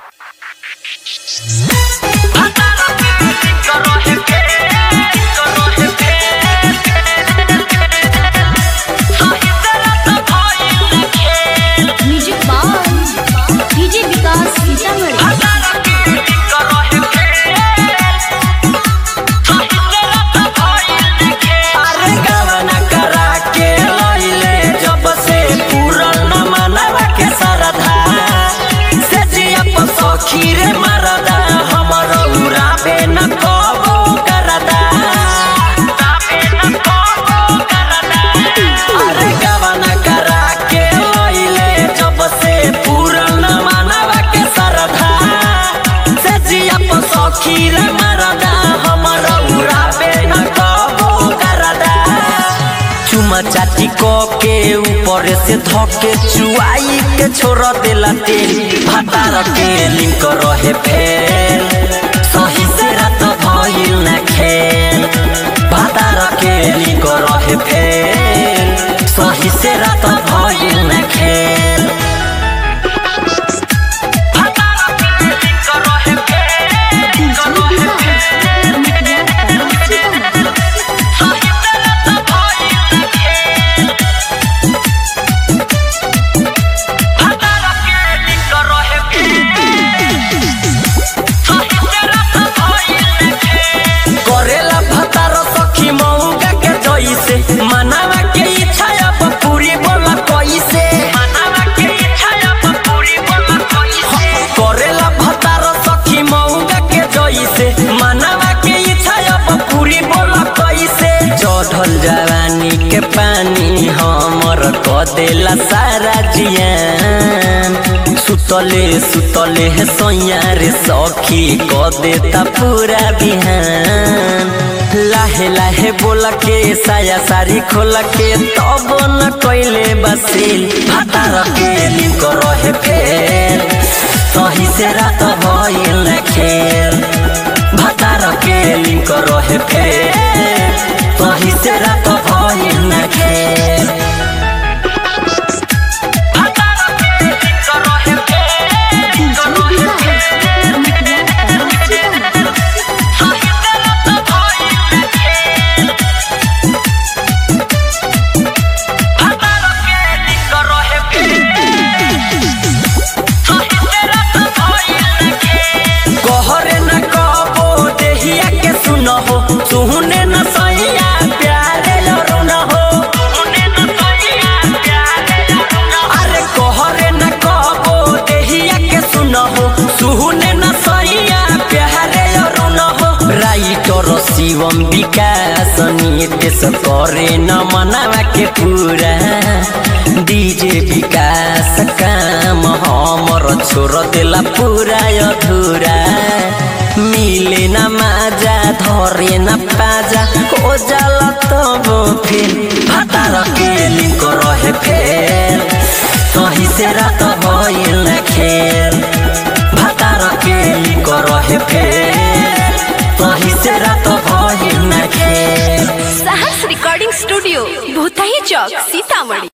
music by DJ Vikas Sitamarhi अरे गवना करा के लइले जब से पूरन न मनवा के सरधा से जिया पर सखी रे मरदा हमर उड़ाबे न कबो करदा अरे गवना करा के लइले जब से पूरन न मनवा के सरधा से जिया पर सखी रे मरदा हमर उड़ाबे न कबो करदा चुमा चाटी क के ऊपर से धके चुआई के छोड़ देला तेल भातार के लिंक रहे फेल सही से रात भइल ना खेल भातार के लिंक रहे फेल सही से रात भइल ना खेल करेला भतार सखी मौगा के जइसे मनावा के इच्छा अब पूरी बोला कैसे मनावा के इच्छा अब पूरी बोला कैसे करेला भतार सखी मौगा के जइसे मनावा के इच्छा अब पूरी बोला कैसे चढ़ल जवानी के पानी हमर क देला सारा जियान सुतले सुतले है सैया रे सखी क देता पूरा बिहान लाहे लाहे बोला के साया सारी खोला के तब न कैले बसिल भातार के लिंक रहे फेल सही से रात भइल न खेल भातार के लिंक रहे फेल सही से रात भइल न खेल कहरे न कबो देहिया के सुनहो सुहने न सैया प्यारे लरू न हो अरे कहरे न कबो देहिया के सुनहो सुहने न सैया प्यारे लरू न हो राइटर शिवम विकास नितेश करे न मनावा के पूरा डीजे विकास काम हमर छोड़ देला पूरा अधूरा मिले न माजा धरे न पाजा हो जाला तब फिर भातार के लिंक रहे फेल सही से रात भइल न खेल भातार के लिंक रहे फेल सही से रात भइल न खेल साहस रिकॉर्डिंग स्टूडियो भूतही चौक सीतामढ़ी